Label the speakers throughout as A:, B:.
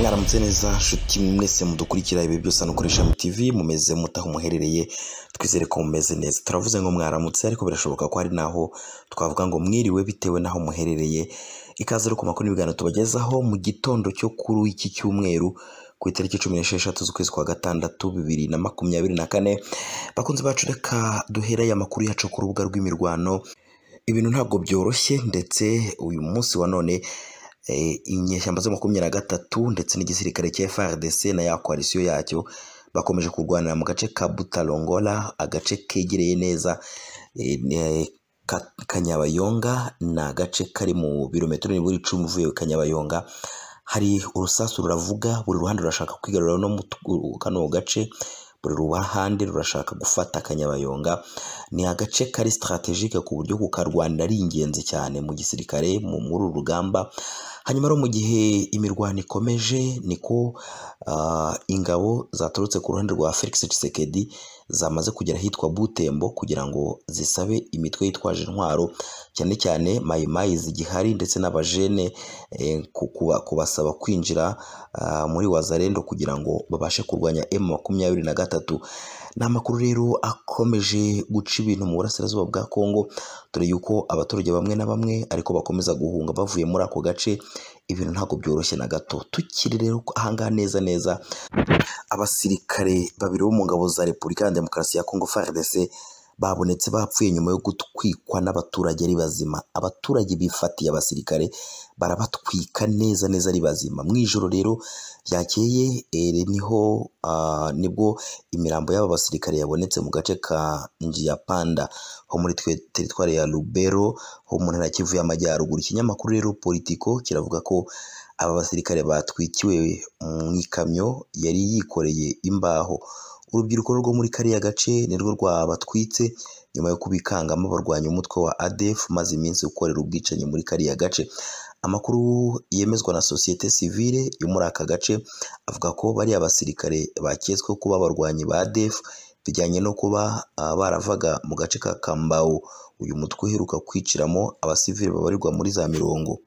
A: mwaramutse neza nshuti mwese mudukurikira ibi byose hano kuri ishami tv mumeze mutaho muherereye twizere ko mumeze neza turavuze ngo mwaramutse ariko birashoboka ko hari naho twavuga ngo mwiriwe bitewe n'aho muherereye ikaze rero ku makuru n'ibiganiro tubagezaho mu gitondo cyo kuri iki cyumweru ku itariki cumi n'esheshatu z'ukwezi kwa gatandatu bibiri na makumyabiri na kane bakunze bacu reka duhereye amakuru yacu ku rubuga rw'imirwano ibintu ntabwo byoroshye ndetse uyu munsi wa none eh, inyeshyamba zo makumyabiri na gatatu ndetse n'igisirikare cya FARDC na ya koalisiyo yacyo bakomeje kurwanira mu gace ka Butalongola agace kegereye neza eh, ne- Ka- Kanyabayonga ni agace kari mu birometero nibura icumi uvuye Kanyabayonga hari urusasu ruravuga buri ruhande rurashaka kwigarurira no mu tu- kano gace buri ruhande rurashaka gufata Kanyabayonga ni agace kari sitarategike ku buryo kukarwanira ari ingenzi cyane mu gisirikare mu- muri uru rugamba hanyuma rero mu gihe imirwano ikomeje niko ah, ingabo zaturutse ku ruhande rwa felix tshisekedi zamaze kugera ahitwa butembo kugira ngo zisabe imitwe yitwaje intwaro cyane cyane mayimayi zigihari ndetse n'abajene eh, ku- kuba- kubasaba kwinjira ah, muri wazarendo kugira ngo babashe kurwanya m makumyabiri na gatatu ni amakuru rero akomeje guca ibintu mu burasirazuba bwa kongo dore yuko abaturage bamwe na bamwe ariko bakomeza guhunga bavuye muri ako gace ibintu ntabwo byoroshye na gato tukiri rero ahangaha neza neza abasirikare babiri bo mu ngabo za repubulika ya demokarasi ya kongo frdc babonetse bapfuye nyuma yo gutwikwa n'abaturage ari bazima abaturage bifatiye abasirikare barabatwika neza neza ari bazima mu ijoro rero ryakeye ere niho ah, nibwo imirambo y'aba basirikare yabonetse mu gace ka njiyapanda ho muri twe teritwari ya rubero ho mu ntara ya kivu y'amajyaruguru ikinyamakuru rero politiko kiravuga ko aba basirikare batwikiwe mu ikamyo yari yikoreye imbaho urubyiruko rwo muri kariya gace nirwo rwabatwitse nyuma yo kubikangamo barwanya umutwe wa ADF maze iminsi ukorera ubwicanyi muri kariya gace amakuru yemezwa na sosiyete sivile yo muri aka gace avuga ko bariya basirikare baketsweho kuba abarwanyi ba ADF bijyanye no kuba ah, baravaga mu gace ka Kambawu uyu mutwe uheruka kwiciramo abasivile babarirwa muri za mirongo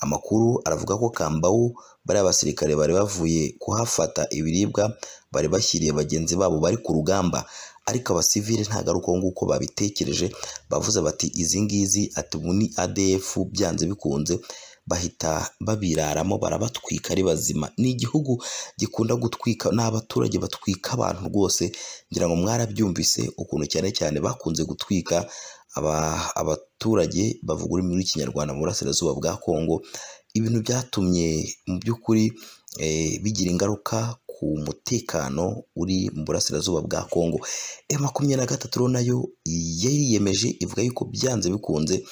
A: amakuru aravuga ko kambawu bariya basirikare bari bavuye kuhafata ibiribwa bari bashyiriye bagenzi babo bari ku rugamba ariko abasivile ntabwo ari uko nguko babitekereje bavuze bati izi ngizi ati ubu ni ADF byanze bikunze bahita babiraramo barabatwika ari bazima ni igihugu gikunda gutwika n'abaturage batwika abantu rwose ngira ngo mwarabyumvise ukuntu cyane cyane bakunze gutwika aba- abaturage bavuga ururimi rw'ikinyarwanda mu burasirazuba bwa kongo ibintu byatumye mu by'ukuri eh, bigira ingaruka ku mutekano uri mu burasirazuba bwa kongo e makumyabiri na gatatu rero nayo yariyemeje ivuga yuko byanze bikunze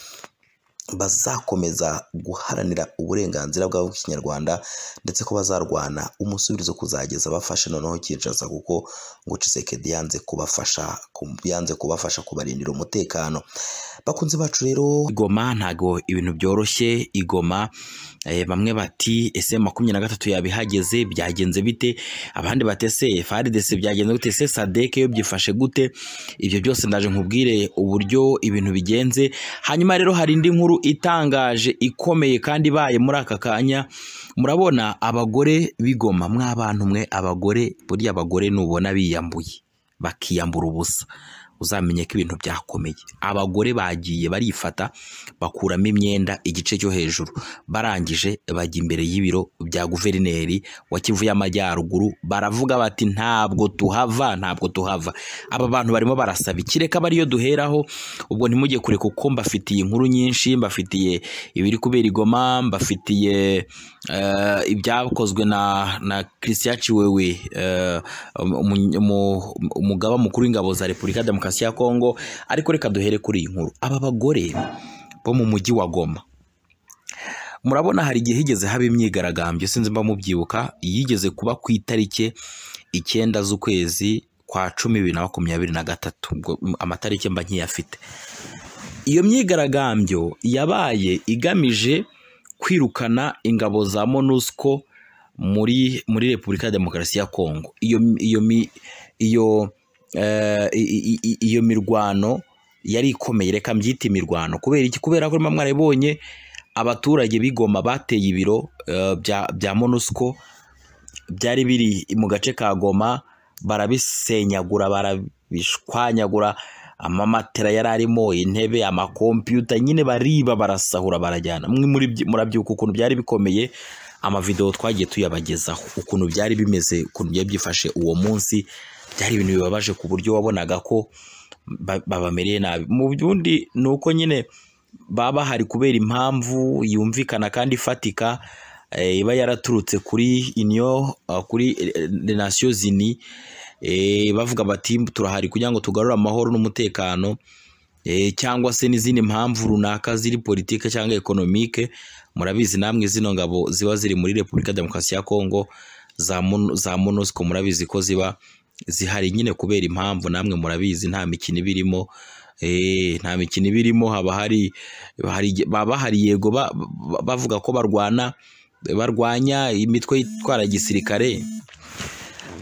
A: bazakomeza guharanira uburenganzira bwabo bw'ikinyarwanda ndetse ko bazarwana umusubirizo kuzageza bafashe noneho Kinshasa kuko ngo Tshisekedi yanze kubafasha ku- yanze kubafasha kubarindira umutekano bakunzi bacu rero igoma ntago ibintu byoroshye igoma eh, bamwe bati ese makumyabiri na gatatu yabihageze byagenze bite abandi bati ese FARDC byagenze gute ese SADC yo byifashe gute ibyo byose ndaje nkubwire uburyo ibintu bigenze hanyuma rero hari indi nkuru itangaje ikomeye kandi ibaye muri aka kanya murabona abagore bigoma mw'abantu mwe abagore buriya abagore nubona biyambuye bakiyambura ubusa uzamenye ko ibintu byakomeye abagore bagiye barifata bakuramo imyenda igice cyo hejuru barangije bajya imbere y'ibiro bya guverineri wa kivu y'amajyaruguru baravuga bati ntabwo tuhava ntabwo tuhava aba bantu barimo barasaba iki reka aba ariyo duheraho ubwo ntimujye kure kuko mbafitiye inkuru nyinshi mbafitiye ibiri kubera igoma mbafitiye eh, ibyakozwe na na christian ciwewe eh, umu- umu- umugaba mukuru w'ingabo za repubulika ya demokarasi ya kongo ariko reka duhere kuri iyi nkuru aba bagore bo mu mujyi wa goma murabona hari igihe higeze haba imyigaragambyo sinzi mba mubyibuka yigeze kuba ku itariki icyenda z'ukwezi kwa cumi bibiri na makumyabiri na gatatu ubwo mm, amatariki mba nkiyafite iyo myigaragambyo yabaye igamije kwirukana ingabo za monusco muri muri repubulika ya demokarasi ya kongo iyo iyo mi- iyo eh, i- i- i- iyo mirwano yari ikomeye reka mbyite imirwano kubera iki kubera ko mba mwarabonye abaturage b'igoma bateye ibiro eh, bya bya monusco byari biri mu gace ka goma barabisenyagura barabishwanyagura amamatera yari arimo intebe amakompiyuta nyine bariba barasahura barajyana mwe muri murabyuka ukuntu byari bikomeye amavidewo twagiye tuyabagezaho ukuntu byari bimeze ukuntu byari byifashe uwo munsi byari ibintu bibabaje ku buryo wabonaga ko ba- babamereye nabi mu byundi ni uko nyine baba bahari kubera impamvu yumvikana kandi ifatika eh, iba yaraturutse kuri union ah, kuri les nations unies eh, bavuga bati turahari kugira ngo tugarure amahoro n'umutekano eh, cyangwa se n'izindi mpamvu runaka ziri politike cyangwa ekonomike murabizi namwe zino ngabo ziba ziri muri repubulika ya demokarasi ya kongo za Mon- za monusco murabizi ko ziba zihari nyine kubera impamvu namwe murabizi nta mikino iba irimo Eh, nta mikino iba irimo haba hari hari- baba hari yego ba- ba- bavuga ko barwana barwanya imitwe itwara gisirikare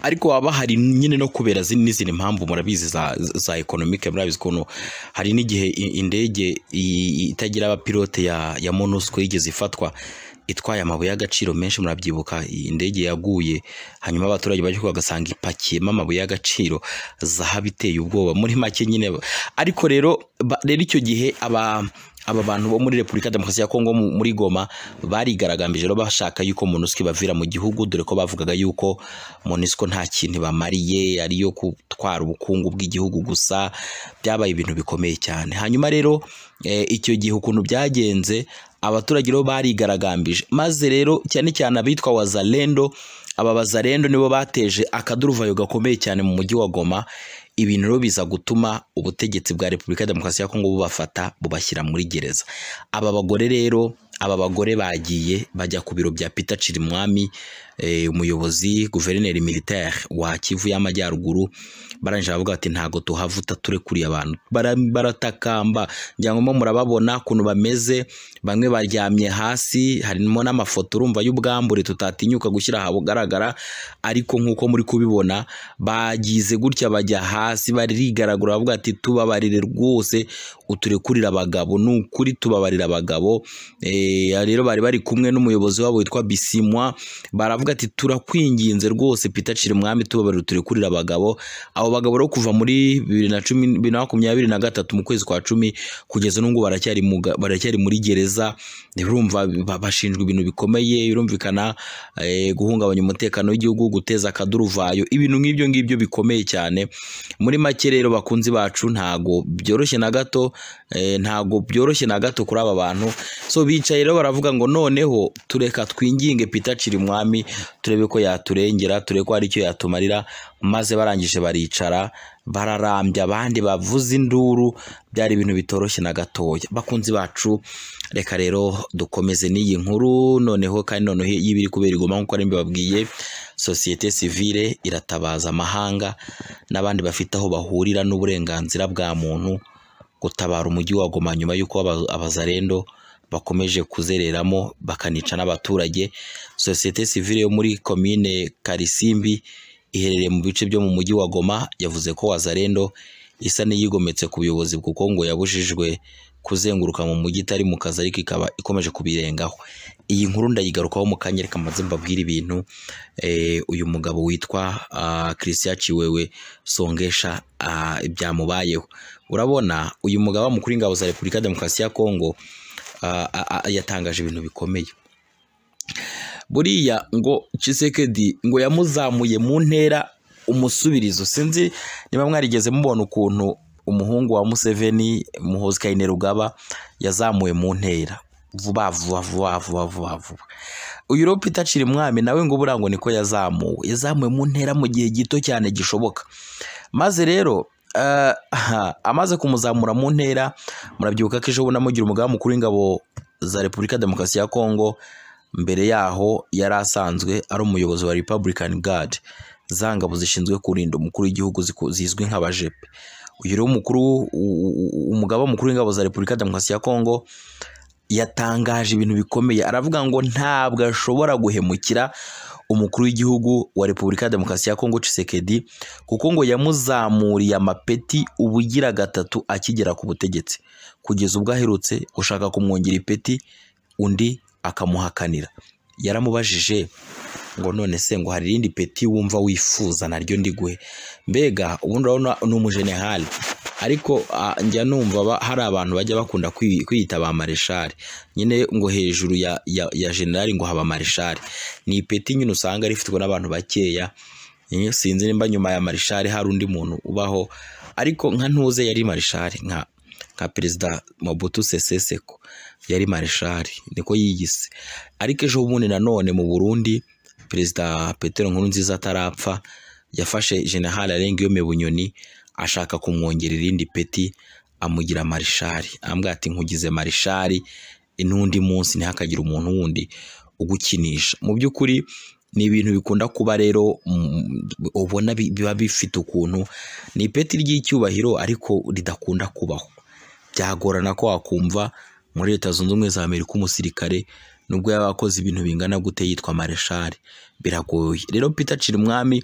A: ariko waba hari nyine no kubera zin- n'izindi mpamvu murabizi za, za ekonomike murabizi ukuntu hari n'igihe i- indege i- i- itagira abapilote ya, ya monusco yigeze ifatwa itwaye amabuye y'agaciro menshi murabyibuka iyi indege yaguye hanyuma abaturage bajya bagasanga ipakiyemo amabuye y'agaciro zahabu iteye ubwoba muri make nyine ariko rero ba- rero icyo gihe aba aba bantu bo muri Repubulika ya Demokarasi ya Kongo mu- muri Goma barigaragambije rero bashaka yuko MONUSCO ibavira mu gihugu dore ko bavugaga yuko MONUSCO nta kintu bamariye ariyo gutwara ubukungu bw'igihugu gusa byabaye ibintu bikomeye cyane hanyuma rero eh, icyo gihe ukuntu byagenze abaturage rero barigaragambije maze rero cyane cyane abitwa wazalendo aba bazalendo nibo bateje akaduruvayo gakomeye cyane mu mujyi wa Goma ibintu rero biza gutuma ubutegetsi bwa Repubulika ya Demokarasi ya Kongo bubafata bubashyira muri gereza aba bagore rero aba bagore bagiye bajya ku biro bya Peter Chirimwami eh, umuyobozi guverineri militaire wa Kivu y'Amajyaruguru barangije baravuga bati ntago tuhavuta turekuriye abantu Bara- baratakamba njyangombwa murababona ukuntu bameze bamwe baryamye hasi harimo n'amafoto urumva y'ubwambure tutatinyuka gushyira ahabugaragara ariko nk'uko muri kubibona bagize gutya bajya hasi barigaragura bavuga ati tubabarire rwose uturekurire abagabo ni ukuri tubabarire abagabo Eh, rero bari bari kumwe n'umuyobozi wabo witwa bisimwa baravuga ati turakwinginze rwose pita cira umwami tubabarire uturekurire abagabo abo bagabo rero kuva muri bibiri na cumi bibiri na makumyabiri na gatatu mu kwezi kwa cumi kugeza n'ubwo baracyari mu ga- baracyari muri gereza urumva ba- bashinjwa ibintu bikomeye birumvikana eh, guhungabanya umutekano w'igihugu guteza akaduruvayo ibintu nk'ibyo ngibyo bikomeye cyane muri make rero bakunzi bacu ntago byoroshye na gato eh, ntago byoroshye na gato kuri aba bantu so bicaye rero baravuga ngo noneho tureka twinginge Peter Cirimwami turebe ko yaturengera turebe ko hari icyo yatumarira maze barangije baricara bararambya abandi bavuza induru byari ibintu bitoroshye na gatoya bakunzi bacu reka rero dukomeze n'iyi nkuru noneho kandi noneho y'ibiri kubera igoma nk'uko ari mbibabwiye sosiyete sivile iratabaza amahanga n'abandi bafite aho bahurira n'uburenganzira bwa muntu gutabara umujyi wa Goma nyuma y'uko aba- abazarendo bakomeje kuzereramo bakanica n'abaturage sosiyete sivile yo muri komine Karisimbi iherereye mu bice byo mu mujyi wa Goma yavuze ko wazarendo isa n'iyigometse ku buyobozi kuko ngo yabujijwe kuzenguruka mu mujyi itari mu kazi ariko ikaba ikomeje kubirengaho iyi nkuru ndayigarukaho mu kanya reka mbanze mbabwire ibintu eh, uyu mugabo witwa ah, Christian Chiwewe Songesha ah, byamubayeho urabona uyu mugabo mukuru w'ingabo za Repubulika ya Demokarasi ya Kongo ah, ah, ah, yatangaje ibintu bikomeye buriya ngo Tshisekedi ngo yamuzamuye mu ntera umusubirizo sinzi niba mwarigeze mubona ukuntu umuhungu wa Museveni Muhoozi Kainerugaba yazamuwe mu ntera vuba vuba vuba vuba vuba vuba uyu rero Peter Chirimwami nawe ngo buriya ngo niko yazamuwe yazamuwe mu ntera mu gihe gito cyane gishoboka maze rero eh, aha, amaze kumuzamura mu ntera murabyibuka ko ejo bundi amugira umugaba mukuru w'ingabo za repubulika ya demokarasi ya kongo mbere yaho yari asanzwe ari umuyobozi wa republican guard za ngabo zishinzwe kurinda umukuru w'igihugu ziku- zizwi nk'abajepe uyu rero umukuru u- u- u- umugaba mukuru w'ingabo za repubulika ya demokarasi ya kongo yatangaje ibintu bikomeye aravuga ngo ntabwo ashobora guhemukira umukuru w'igihugu wa Repubulika ya Demokarasi ya Kongo Tshisekedi kuko ngo yamuzamuriye amapeti ubugira gatatu akigera ku butegetsi kugeza ubwo aherutse gushaka kumwongera ipeti undi akamuhakanira yaramubajije ngo none se ngo hari irindi peti wumva wifuza naryo ndiguhe mbega ubundi urabona ni umujenehali ariko ah, njya numva ba- hari abantu bajya bakunda kwi- kwiyita ba mareshali nyine ngo hejuru ya, ya, ya generali ngo haba mareshali ni ipeti nyine usanga rifitwe n'abantu bakeya Eh, sinzi nimba nyuma ya mareshali hari undi muntu ubaho ariko nka ntuze yari mareshali nka nka perezida Mobutu Sese Seko yari mareshali niko yiyise ariko ejo bundi nanone mu Burundi perezida Petero Nkurunziza atarapfa yafashe general Arenga bunyoni ashaka kumwongera irindi peti amugira marishari ambwira ati nkugize marishari n'undi munsi ntihakagire umuntu wundi ugukinisha mu by'ukuri ni ibintu bikunda kuba rero mm, ubona bi- biba bifite ukuntu ni ipeti ry'icyubahiro ariko ridakunda kubaho byagorana ko wakumva muri leta zunze ubumwe za amerika umusirikare nubwo yaba akoze ibintu bingana gute yitwa mareshari biragoye rero peter cirimwami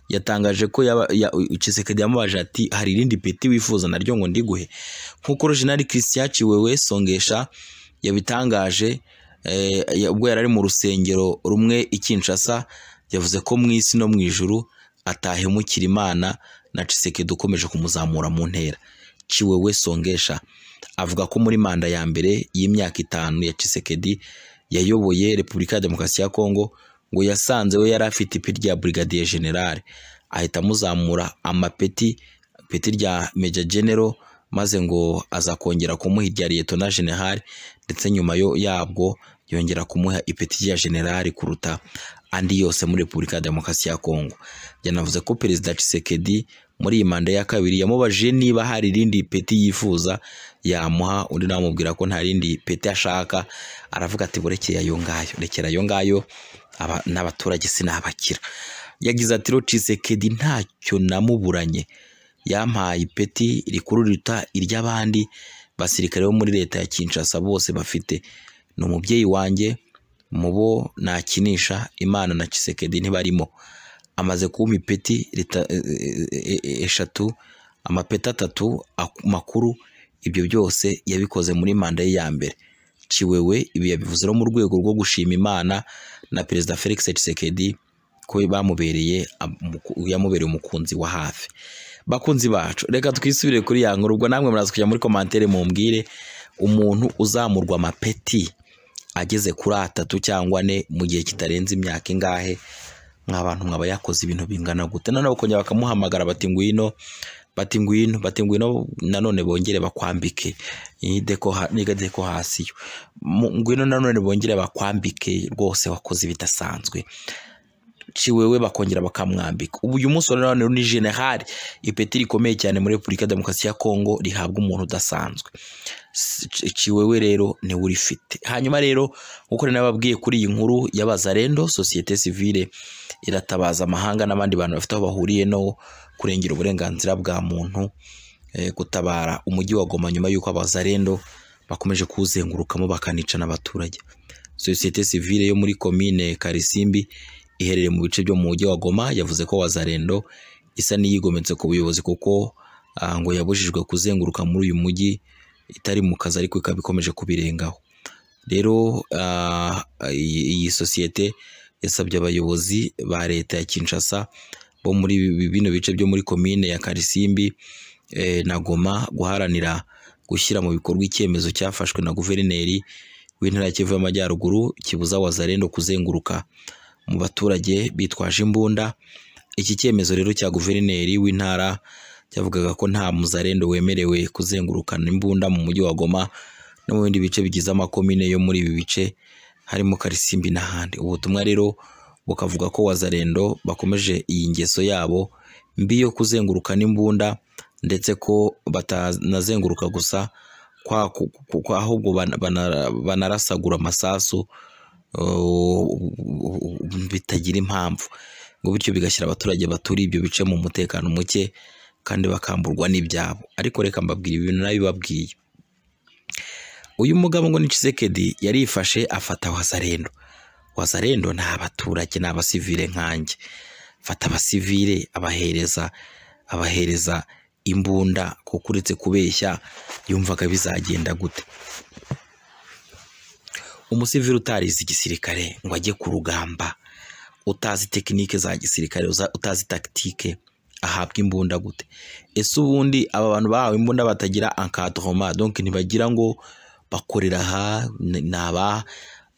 A: yatangaje ko yaba- ya- Tshisekedi yamubaje ati hari irindi peti wifuza naryo ngo ndiguhe nk'uko rojenali christian ciwewe songesha yabitangaje eh, ya- ubwo yari ari mu rusengero rumwe i kinshasa yavuze ko mu isi no mu ijuru atahemukira imana na Tshisekedi ukomeje kumuzamura mu ntera Chiwewe Songesha avuga ko muri manda ya mbere y'imyaka itanu ya Tshisekedi yayoboye Repubulika ya Demokarasi ya Kongo ngo yasanze we yari afite ipeti rya Brigadier General ahita amuzamura amapeti ipeti rya Major General maze ngo aza kongera kumuha irya Lieutenant General ndetse nyuma yo yabwo yongera kumuha ipeti rya General kuruta andi yose muri Repubulika ya Demokarasi ya Kongo yanavuze ko Perezida Tshisekedi muri iyi manda ya kabiri yamubajije niba hari irindi peti yifuza yamuha undi nawe amubwira ko nta rindi peti ashaka aravuga ati burekeye ayo ngayo rekera ayo ngayo aba- n'abaturage sinabakira yagize ati rero Tshisekedi ntacyo namuburanye yampaye ipeti rikuru riruta iry'abandi basirikare bo muri leta ya Kinshasa bose bafite ni umubyeyi wanjye mu bo nakinisha imana na Tshisekedi ntibarimo amaze kumpa ipeti rita- e- e- e- eshatu amapeti atatu ak- makuru ibyo byose yabikoze muri manda ye ya mbere ciwewe ibi yabivuze no mu rwego rwo gushima imana na perezida felix tshisekedi ko bamubereye amuku- yamubereye umukunzi wa hafi bakunzi bacu reka twisubire kuri ya nkuru ubwo namwe muraza kujya muri komantere mumbwire umuntu uzamurwa amapeti ageze kuri atatu cyangwa ane mu gihe kitarenze imyaka ingahe nk'abantu mwaba yakoze ibintu bingana gute nanone bakongera bakamuhamagara bati ngwino bati ngwino bati ngwino nanone bongere bakwambike iyi deko ha- niga deko hasi yo Mu- ngwino nanone bongere bakwambike rwose wakoze ibidasanzwe ciwewe bakongera bakamwambika ubu uyu munsi wa none ni general ipeti rikomeye cyane muri repubulika ya demokarasi ya kongo rihabwa umuntu udasanzwe S- ci- ciwewe rero niwe urifite hanyuma rero nk'uko nari nababwiye kuri iyi nkuru y'abazarendo sosiyete sivile iratabaza amahanga n'abandi bantu bafite aho bahuriye no kurengera uburenganzira bwa muntu eh, gutabara umujyi wa goma nyuma y'uko abazarendo bakomeje kuwuzengurukamo bakanica n'abaturage sosiyete sivile yo muri komine karisimbi iherereye mu bice byo mu mujyi wa Goma yavuze ko Wazarendo isa n'iyigometse ku buyobozi kuko ah, ngo yabujijwe kuzenguruka muri uyu mujyi itari mu kazi ariko ikaba ikomeje kubirengaho rero ah, iyi iyi sosiyete yasabye abayobozi ba leta ya Kinshasa bo muri bi- bino bice byo muri komine ya Karisimbi eh, na Goma guharanira gushyira mu bikorwa icyemezo cyafashwe na guverineri w'intara ya Kivu y'Amajyaruguru kibuza Wazarendo kuzenguruka mu baturage bitwaje imbunda iki cyemezo rero cya guverineri w'intara cyavugaga ko nta muzarendo wemerewe kuzengurukana imbunda mu mujyi wa Goma no mu bindi bice bigize amakomine yo muri ibi bice harimo Karisimbi n'ahandi ubutumwa rero bukavuga ko wazarendo bakomeje iyi ngeso yabo mbi yo kuzengurukana imbunda ndetse ko batanazenguruka gusa kwa- ku- ku- ku- ahubwo bana- bana- banarasagura amasasu bitagira impamvu ngo bityo bigashyira abaturage baturiye ibyo bice mu mutekano muke kandi bakamburwa n'ibyabo ariko reka mbabwira ibintu nabibabwiye uyu mugabo ngo ni Tshisekedi yarifashe afata wazarendo wazarendo ni abaturage ni abasivile nkanjye fata abasivile abahereza abahereza imbunda kuko uretse kubeshya yumvaga bizagenda gute umusivili utarize igisirikare ngo ajye ku rugamba utazi tekinike za gisirikare uza- utazi takitike ahabwa imbunda gute ese ubundi aba bantu bahawe imbunda batagira encadrement donc ntibagira ngo bakorera aha ni- ni aba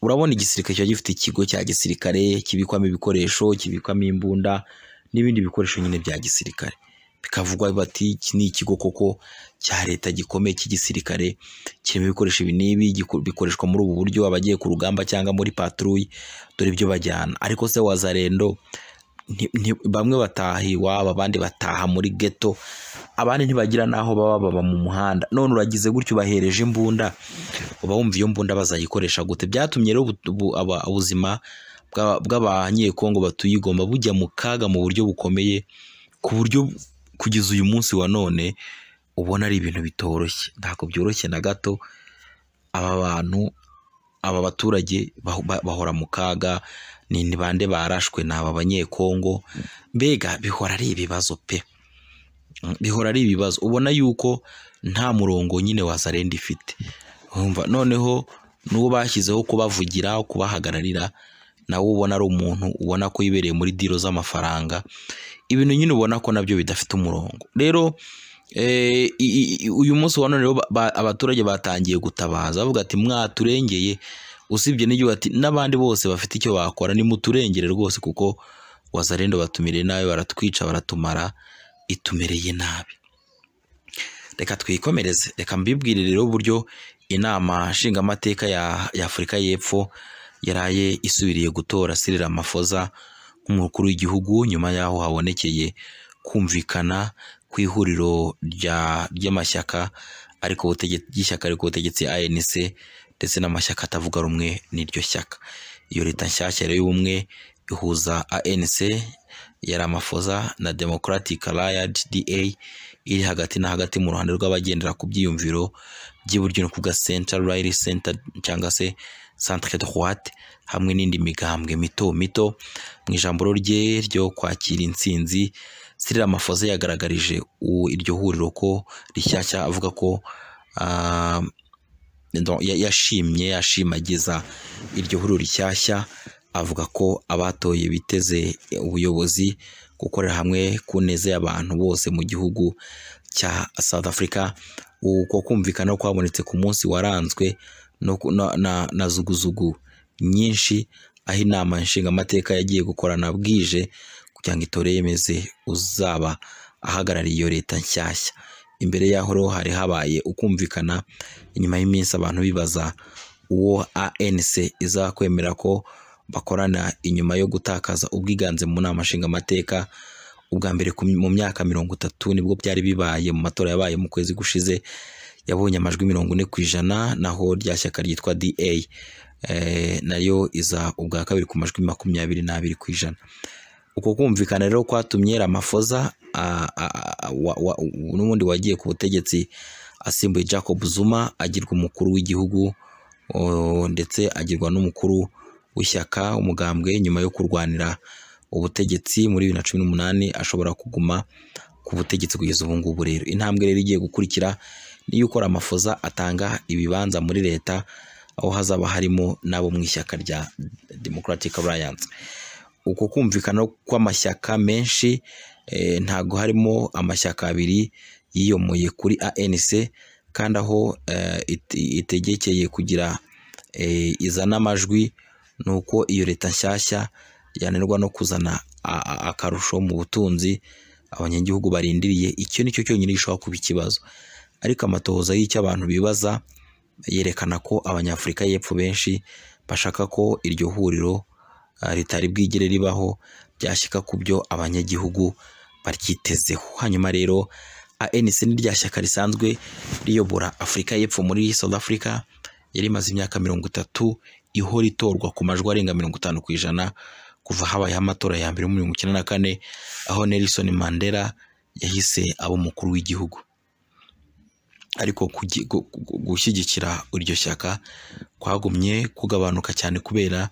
A: urabona igisirikare kiba gifite ikigo cya gisirikare kibikwamo ibikoresho kibikwamo imbunda n'ibindi bikoresho nyine bya gisirikare bikavugwa bati iki ni ikigo koko cya leta gikomeye cy'igisirikare kirimo ibikoresho ibi n'ibi giku- bikoreshwa muri ubu buryo abagiye ku rugamba cyangwa muri patrouille dore ibyo bajyana ariko se wazarendo nti- nti- bamwe bataha iwabo abandi bataha muri ghetto abandi ntibagira n'aho baba baba mu muhanda none uragize gutyo ubahereje imbunda uba wumva iyo mbunda bazayikoresha gute byatumye rero ubu- ubu- aba- ubuzima bw'aba- bw'abanyekongo batuye i Goma bujya mu kaga mu buryo bukomeye ku buryo kugeza uyu munsi wa none ubona ari ibintu bitoroshye ntabwo byoroshye na gato aba bantu aba baturage baho- ba- bahora mu kaga ni ni bande barashwe ni aba banyekongo mbega bihora ari ibibazo pe Mm, bihora ari ibibazo ubona yuko nta murongo nyine wazarenda ifite Urumva, noneho n'uwo bashyizeho kubavugira kubahagararira nawe ubona ari umuntu ubona ko yibereye muri diro z'amafaranga ibintu nyine ubona ko nabyo bidafite umurongo rero eh, i- i- i- uyu munsi wa none rero ba- ba- abaturage batangiye gutabaza bavuga ati mwaturengeye usibye n'ibyo bati n'abandi bose bafite icyo bakora nimuturengere rwose kuko wazarendo batumireye nabi baratwica baratumara itumereye nabi reka twikomereze reka mbibwire rero uburyo inama nshingamateka ya, ya afurika y'epfo yaraye isubiriye gutora Cyril Ramaphosa nk'umukuru w'igihugu nyuma y'aho habonekeye kumvikana ku ihuriro rya- ry'amashyaka ariko ry'ishyaka ariko ubutegetsi ANC ndetse n'amashyaka atavuga rumwe n'iryo shyaka iyo leta nshyashya rero y'ubumwe ihuza ANC ya Ramaphosa na Democratic Alliance DA iri hagati na hagati mu ruhande rw'abagendera ku byiyumviro by'iburyo no ku ga Central Right Center cyangwa se Centre Droite hamwe n'indi migambwe mito mito mu ijambo rye ryo kwakira intsinzi Cyril Ramaphosa yagaragarije u- iryo huriro ko rishyashya avuga ko ah, donc ya- yashimye yashimagiza iryo huriro rishyashya avuga ko abatoye biteze ubuyobozi gukorera hamwe ku neza y'abantu bose mu gihugu cya South Africa uko kumvikana kwabonetse ku munsi waranzwe no ku- na, na, na zuguzugu nyinshi aho inama nshingamateka yagiye gukorana bwije kugira ngo itore yemeze uzaba ahagarariye iyo leta nshyashya imbere y'aho rero hari habaye ukumvikana inyuma y'iminsi abantu bibaza uwo ANC izakwemera ko bakorana inyuma yo gutakaza ubwiganze mu nama nshingamateka ubwa mbere ku- mu myaka mirongo itatu nibwo byari bibaye mu matora yabaye mu kwezi gushize yabonye amajwi mirongo ine ku ijana naho rya shyaka ryitwa DA eh, nayo iza ubwa kabiri ku majwi makumyabiri n'abiri ku ijana uko kumvikana rero kwatumye Ramaphosa a- a- a- wa- wa- n'ubundi wagiye ku butegetsi asimbuye Jacob Zuma agirwa umukuru w'igihugu o, ndetse agirwa n'umukuru w'ishyaka umugambwe nyuma yo kurwanira ubutegetsi muri bibiri na cumi n'umunani ashobora kuguma ku butegetsi kugeza ubu ngubu rero intambwe rero igiye gukurikira ni yuko Ramaphosa atanga ibibanza muri leta aho hazaba harimo n'abo mu ishyaka rya Democratic Alliance uko kumvikana kw'amashyaka menshi eh, ntago harimo amashyaka abiri yiyomoye kuri ANC kandi aho eh, ite- itegekeye kugira eh, izana amajwi ni uko iyo leta nshyashya yananirwa no kuzana a- a- akarusho mu butunzi abanyagihugu barindiriye icyo ni cyo cyonyine gishobora kuba ikibazo ariko amatohoza y'icyo abantu bibaza yerekana ko abanyafurika y'epfo benshi bashaka ko iryo huriro ah, ritari bwigere ribaho ryashyika ku byo abanyagihugu baryitezeho hanyuma rero ANC ni rya shyaka risanzwe riyobora Afurika y'Epfo muri South Africa yari imaze imyaka mirongo itatu ihora itorwa ku majwi arenga mirongo itanu ku ijana kuva habayeho amatora ya mbere muri mirongo icyenda na kane aho Nelson Mandela yahise aba umukuru w'igihugi ariko kugi- gu- gu- gushyigikira iryo shyaka kwagumye kugabanuka cyane kubera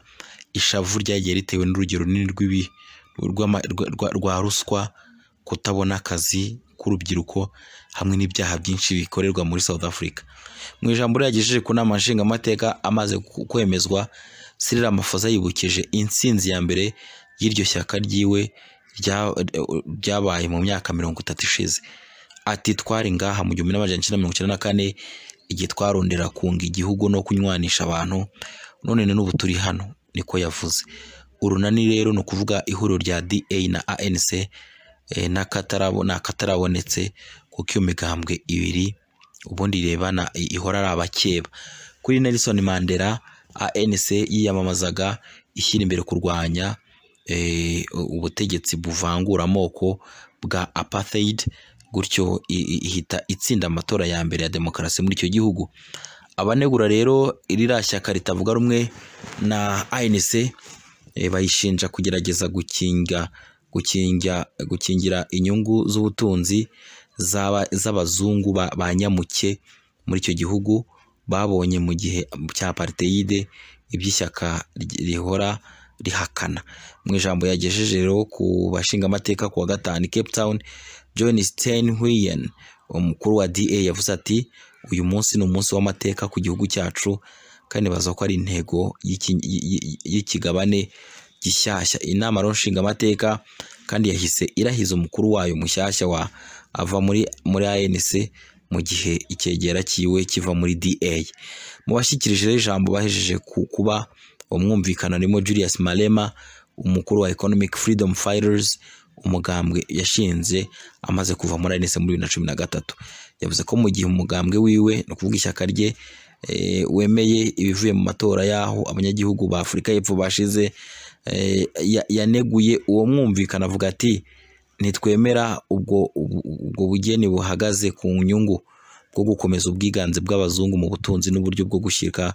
A: ishavu ryagiye ritewe n'urugero runini rw'ibi rw'ama- rwa- rwa rwa ruswa kutabona akazi k'urubyiruko hamwe n'ibyaha byinshi bikorerwa muri South Africa mu ijambo ryagejeje ku nama nshingamateka amaze ku- kwemezwa Cyril Ramaphosa yibukije intsinzi ya mbere y'iryo shyaka ryiwe rya- ryabaye mu myaka mirongo itatu ishize ati twari ngaha mu gihumbi n'amajana cyenda mirongo icyenda na kane igihe twarondera kunga igihugu no kunywanisha abantu none n'ubu turi hano niko yavuze urunani rero ni ukuvuga ihuriro rya da na anc eh, n'akatarabo- ni akatarabonetse kuko iyo migambwe ibiri ubundi irebana i- ihora ari abakeba kuri nelson mandela anc yiyamamazaga ishyira imbere kurwanya eh, ubutegetsi buvangura amoko bwa apartheid gutyo i- i- ihita itsinda amatora ya mbere ya demokarasi muri icyo gihugu abanegura rero ririya shyaka ritavuga rumwe na anc eh, bayishinja kugerageza gukinga gukinga gukingira inyungu z'ubutunzi z'aba- z'abazungu ba ba nyamuke muri icyo gihugu babonye mu gihe cya apartheid iby'ishyaka ry- rihora rihakana mu ijambo yagejeje rero ku bashingamateka ku wa gatanu i cape town john steinhuyen umukuru wa da yavuze ati uyu munsi ni umunsi w'amateka ku gihugu cyacu kandi baza ko ari intego y'iki- y- y- y'ikigabane gishyashya inama rero nshingamateka kandi yahise irahiza umukuru wayo mushyashya wa ava muri muri anc mu gihe icyegera cyiwe kiva muri da mu bashyikirije rero ijambo bahejeje ku- kuba umwumvikano harimo julius malema umukuru wa economic freedom fighters umugambwe yashinze amaze kuva muri anc muri bibiri na cumi na gatatu yavuze ko mu gihe umugambwe wiwe ni ukuvuga ishyaka rye eh, wemeye ibivuye mu matora y'aho abanyagihugu ba afurika y'epfo bashize eh, ya- yaneguye uwo mwumvikana avuga ati ntitwemera ubwo ubwo- ubwo bugeni buhagaze ku nyungu bwo gukomeza ubwiganze bw'abazungu mu butunzi n'uburyo bwo gushyika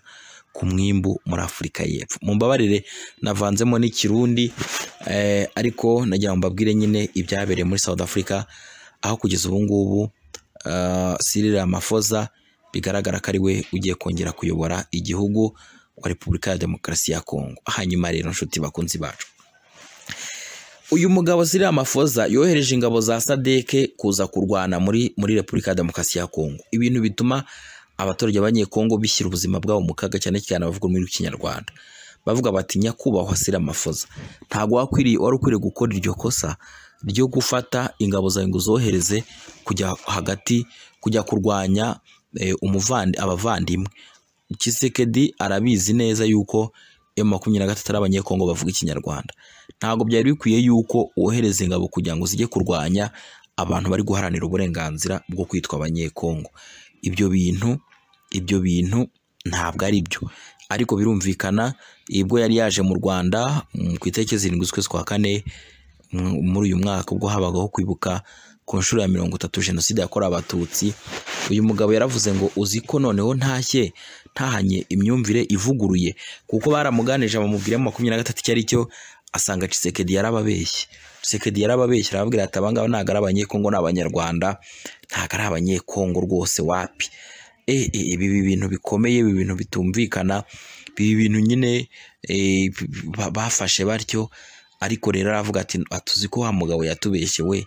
A: ku mwimbu muri afurika y'epfo mu mbabarire navanzemo n'ikirundi eh, ariko nagira ngo mbabwire nyine ibyabereye muri south africa aho kugeza ubu ngubu ah, Cyril Ramaphosa bigaragara ko ari we ugiye kongera kuyobora igihugu wa repubulika ya demokarasi ya kongo hanyuma rero nshuti bakunzi bacu uyu mugabo Cyril Ramaphosa yohereje ingabo za sadeke kuza kurwana muri muri Repubulika ya Demokarasi ya Kongo ibintu bituma abaturage b'Abanyekongo bishyira ubuzima bwabo mu kaga cyane cyane abavuga ururimi rw'ikinyarwanda bavuga bati nyakubahwa Cyril Ramaphosa ntabwo wakwiriye wari ukwiriye gukora iryo kosa ryo gufata ingabo zawe ngo uzohereze kujya hagati kujya kurwanya eh, umuvandi abavandimwe Tshisekedi arabizi neza yuko M23 ari abanyekongo bavuga ikinyarwanda ntabwo byari bikwiye yuko wohereza ingabo kugira ngo zijye kurwanya abantu bari guharanira uburenganzira bwo kwitwa abanyekongo ibyo bintu ibyo bintu ntabwo ari byo ariko birumvikana ibwo yari yaje mu rwanda mm, ku itariki zirindwi z'ukwezi kwa kane mm, muri uyu mwaka ubwo habagaho kwibuka ku nshuro ya mirongo itatu jenoside yakorewe abatutsi uyu mugabo yaravuze ngo uzi ko noneho ntashye ntahanye imyumvire ivuguruye kuko baramuganije bamubwira mu makumyabiri na gatatu icyo ari cyo asanga Tshisekedi yarababeshye Tshisekedi yarababeshye arababwira ati abangaba ntabwo ari abanyekongo ni abanyarwanda ntabwo ari abanyekongo rwose wapi e, e, ibi bi- bintu bikomeye ibi bintu bitumvikana ibi bintu nyine e, ba- bafashe batyo ariko rero aravuga ati atuzi ko wa mugabo yatubeshye we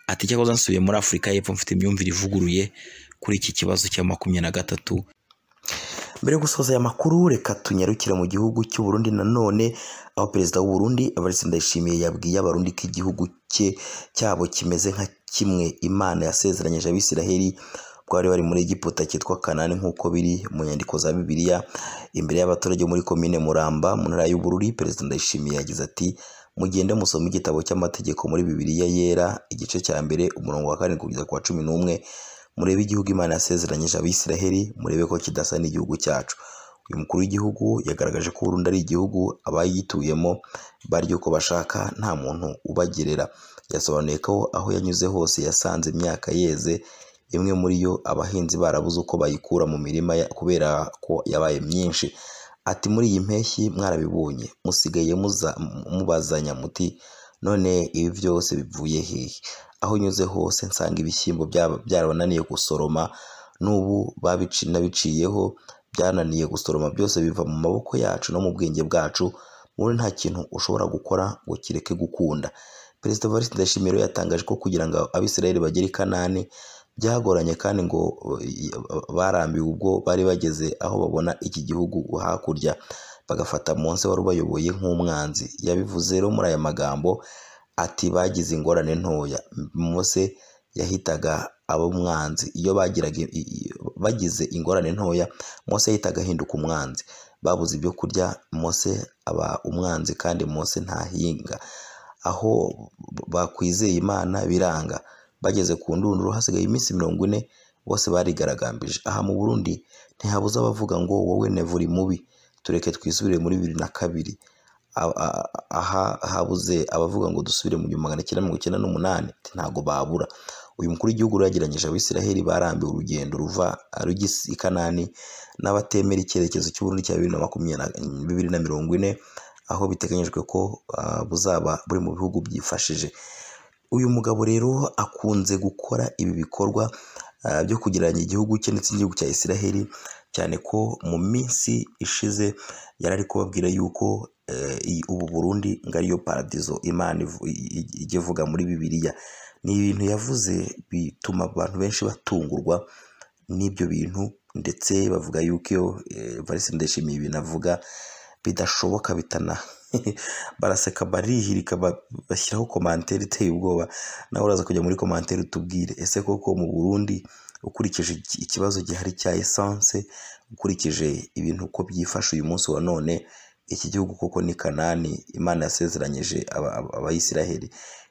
A: ati cyakoze nsubiye muri afurika y'epfo mfite imyumvire ivuguruye kuri iki kibazo cya makumyabiri na gatatu mbere yo gusoza aya makuru reka tunyarukire mu gihugu cy'u Burundi nanone aho perezida w'u Burundi Evariste Ndayishimiye yabwiye abarundi ko igihugu cye cyabo kimeze nka kimwe Imana yasezeranyije Abisiraheli bwari bari muri Egiputa cyitwa Kanani nk'uko biri mu nyandiko za Bibiliya imbere y'abaturage muri komine Muramba mu ntara y'u Bururi perezida Ndayishimiye yagize ati mugende musome igitabo cy'amategeko muri Bibiliya yera igice cya mbere umurongo wa karindwi kugeza ku wa cumi n'umwe murebe igihugu imana yasezeranyije abisiraheli murebe ko kidasa n'igihugu cyacu uyu mukuru w'igihugu yagaragaje ko burundu ari igihugu abayituyemo barya uko bashaka nta muntu ubagerera yasobanuye ko aho yanyuze hose yasanze imyaka yeze imwe muri yo abahinzi barabuze uko bayikura mu mirima ya- kubera ko yabaye myinshi ati muri iyi mpeshyi mwarabibonye musigaye muza- mubazanya muti none ibi byose bivuye hehe aho nyuze hose nsanga ibishyimbo byaba- byarabananiye gusoroma n'ubu babici nabiciyeho byananiye gusoroma byose biva mu maboko yacu no mu bwenge bwacu wowe nta kintu ushobora gukora ngo kireke gukunda perezida evariste ndayishimiye rero yatangaje ko kugira ngo abisirayeli bagere i kanani byagoranye kandi ngo eh, barambiwe ubwo bari bageze aho babona iki gihugu hakurya bagafata munsi wari ubayoboye nk'umwanzi yabivuze rero muri aya magambo ati bagize ingorane ntoya mose yahitaga ab'umwanzi iyo bagiraga i- i- bagize ingorane ntoya mose yahitaga ahinduka umwanzi babuze ibyo kurya mose aba umwanzi kandi mose ntahinga aho bakwizeye imana biranga bageze ku ndunduro hasigaye iminsi mirongo ine bose barigaragambije aha mu burundi ntihabuze abavuga ngo wowe nevuri mubi tureke twisubire muri bibiri na kabiri A- a- aha habuze abavuga ngo dusubire mu gihumbi magana cyenda mirongo icyenda n'umunani ati, ntabwo babura uyu mukuru w'igihugu rero yagiranyije abisiraheli barambiwe urugendo ruva rujya i kanani n'abatemera icyerekezo cy'uburundi cya bibiri na makumyabiri na- bibiri na mirongo ine aho biteganyijwe ko ah, buzaba buri mu bihugu byifashije uyu mugabo rero akunze gukora ibi bikorwa ah, byo kugereranya igihugu cye ndetse n'igihugu cya Isiraheli cyane ko mu minsi ishize yari ari kubabwira yuko eh, iyi- ubu Burundi ngo ariyo paradizo Imana ivu- i- i- ijya ivuga muri Bibiliya ni ibintu yavuze bituma abantu benshi batungurwa n'ibyo bintu ndetse bavuga yuko iyo Evariste Ndayishimiye ibintu avuga bidashoboka bitana baraseka barihirika ba- bashyiraho komantere iteye ubwoba nawe uraza kujya muri komantere utubwire ese koko mu Burundi ukurikije iki- ikibazo gihari cya esanse ukurikije ibintu uko byifashe uyu munsi wa none iki gihugu koko ni kanani imana yasezeranyije aba- aba- abayisiraheli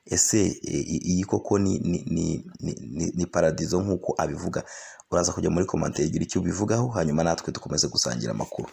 A: ese i- i- iyi koko ni, ni, ni, ni, ni, ni paradizo nk'uko abivuga uraza kujya muri komantere igira icyo ubivugaho hanyuma natwe dukomeze gusangira amakuru